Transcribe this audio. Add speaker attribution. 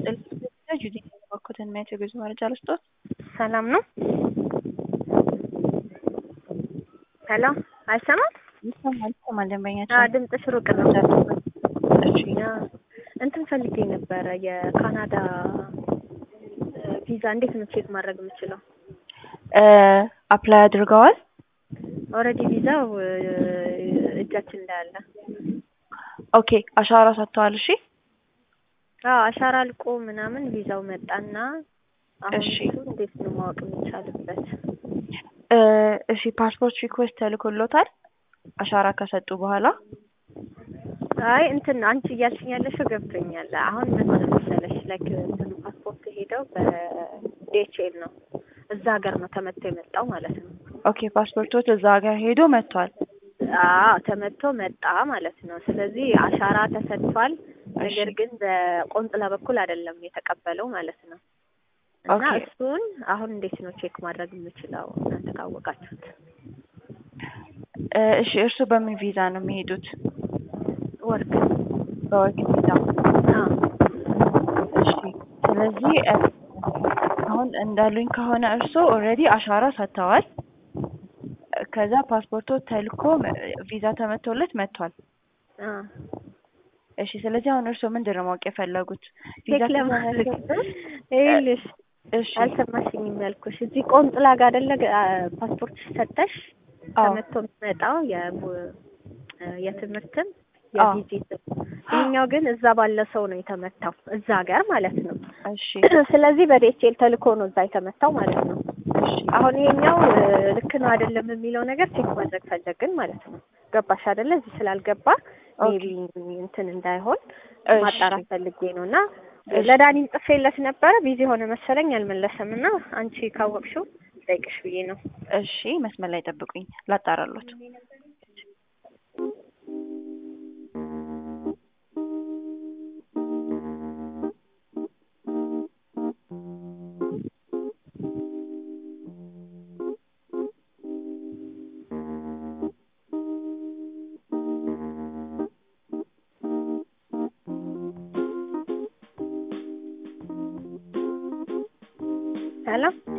Speaker 1: ጁዲ በኩትን የሚያት የጉዞ መረጃ ልስጦት።
Speaker 2: ሰላም ነው። ሄሎ፣ አይሰማም?
Speaker 1: ይሰማል ይሰማል።
Speaker 2: አዎ፣
Speaker 1: ደንበኛችን
Speaker 2: ድምፅሽ ሩቅ ነው።
Speaker 1: እሺ
Speaker 2: ያ እንትን ፈልጌ ነበረ የካናዳ ቪዛ እንዴት ነው ቼክ ማድረግ የምችለው?
Speaker 1: አፕላይ አድርገዋል?
Speaker 2: ኦልሬዲ ቪዛው እጃችን ላይ አለ።
Speaker 1: ኦኬ አሻራ ሰጥተዋል። እሺ
Speaker 2: አዎ አሻራ አልቆ ምናምን ቪዛው መጣና አሁን
Speaker 1: እሺ።
Speaker 2: እሱ እንዴት ነው ማወቅ የሚቻልበት?
Speaker 1: እ እሺ ፓስፖርት ሪኩዌስት ተልኮሎታል? አሻራ ከሰጡ በኋላ
Speaker 2: አይ እንትን አንቺ እያልሽኝ ያለሽው ገብቶኛል። አሁን ምን ሆነ መሰለሽ ላይክ እንትን ፓስፖርት ሄደው በዲኤችኤል ነው እዛ ሀገር ነው ተመቶ የመጣው ማለት ነው።
Speaker 1: ኦኬ ፓስፖርቶት እዛ ሀገር ሄዶ መጥቷል።
Speaker 2: አዎ ተመቶ መጣ ማለት ነው። ስለዚህ አሻራ ተሰጥቷል። ነገር
Speaker 1: እሺ።
Speaker 2: ግን በቆንጽላ በኩል አይደለም የተቀበለው ማለት ነው። እና
Speaker 1: ኦኬ።
Speaker 2: እሱን አሁን እንዴት ነው ቼክ ማድረግ የምችለው እናንተ ካወቃችሁት?
Speaker 1: እ እሺ እርሱ በምን ቪዛ ነው የሚሄዱት?
Speaker 2: ወርክ
Speaker 1: በወርክ ቪዛ።
Speaker 2: አዎ
Speaker 1: እሺ ስለዚህ እ አሁን እንዳሉኝ ከሆነ እርሶ ኦልሬዲ አሻራ ሰጥተዋል። ከዛ ፓስፖርቶ ተልኮ እ ቪዛ ተመቶለት መጥቷል።
Speaker 2: አዎ
Speaker 1: እሺ ስለዚህ አሁን እርሶ ምንድን ነው ማወቅ የፈለጉት? ቪዛ
Speaker 2: ቼክ ለማድረግ
Speaker 1: ከተመለሰ-
Speaker 2: ይኸውልሽ
Speaker 1: እሺ
Speaker 2: አልሰማሽኝም ያልኩሽ እዚህ ቆንጽላ ጋር አይደለ አ- ፓስፖርት ሰጠሽ
Speaker 1: አዎ
Speaker 2: ተመቶ የሚመጣው የቡ- የትምህርትም
Speaker 1: አዎ።
Speaker 2: የቪዚትም ይሄኛው ግን እዛ ባለ ሰው ነው የተመታው እዛ ሀገር ማለት ነው።
Speaker 1: እሺ
Speaker 2: ስለዚህ በዲኤችኤል ተልኮ ነው እዛ የተመታው ማለት ነው።
Speaker 1: እሺ
Speaker 2: አሁን ይሄኛው እ፣ ልክ ነው አይደለም የሚለው ነገር ቼክ ማድረግ ፈለግን ማለት ነው። ገባሽ አይደለ? እዚህ ስላልገባ ሜቢ እንትን እንዳይሆን
Speaker 1: እሺ።
Speaker 2: ማጣራት ፈልጌ ነው እና
Speaker 1: እሺ።
Speaker 2: ለዳኒም ጽፌለት ነበረ ቢዚ ሆነ መሰለኝ አልመለሰም እና አንቺ ካወቅሽው ጠይቅሽ ብዬ ነው።
Speaker 1: እሺ መስመር ላይ ጠብቁኝ ላጣራሎት።
Speaker 2: ሰላም